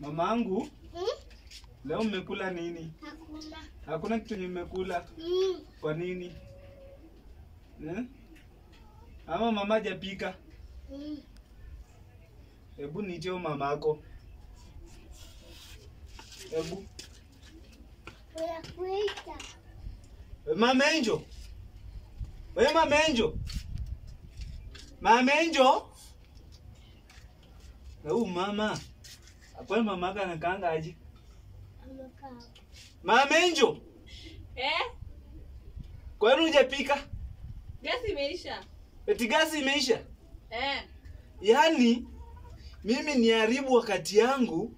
Mamangu, Hmm? leo mmekula nini? Hakuna. Hakuna kitu yenye mmekula. Hmm. Kwa nini? Eh? Ama mama hajapika? Hmm. Hebu niiteo mamako. Hebu. Unakuita. Mama Angel. Wewe Mama Angel. Mama Angel. Na huyu mama. Kwa mama yake anakaanga aje? Amekaa. Mama Angel. Eh? Kwa nini hujapika? Gasi imeisha. Eti gasi imeisha? Eh. Yaani mimi niharibu wakati yangu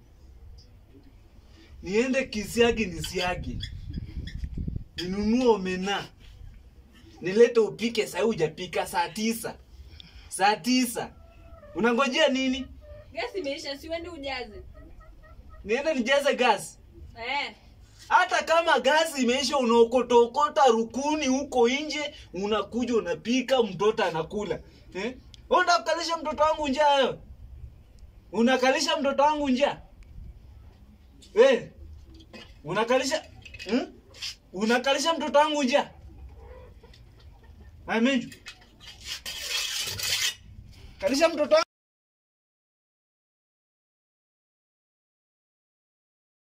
niende kisiagi nisiagi ninunue omena nilete upike saa hii hujapika saa tisa saa tisa unangojea nini Gasi imeisha, si uende ujaze. niende nijaze gasi Eh. hata kama gasi imeisha unaokotokota rukuni huko nje unakuja unapika mtoto anakula eh? Wewe unataka kukalisha mtoto wangu njaa wewe unakalisha mtoto wangu njaa eh? unakalisha hmm? unakalisha mtoto wangu njaa Amenju kalisha mtoto wangu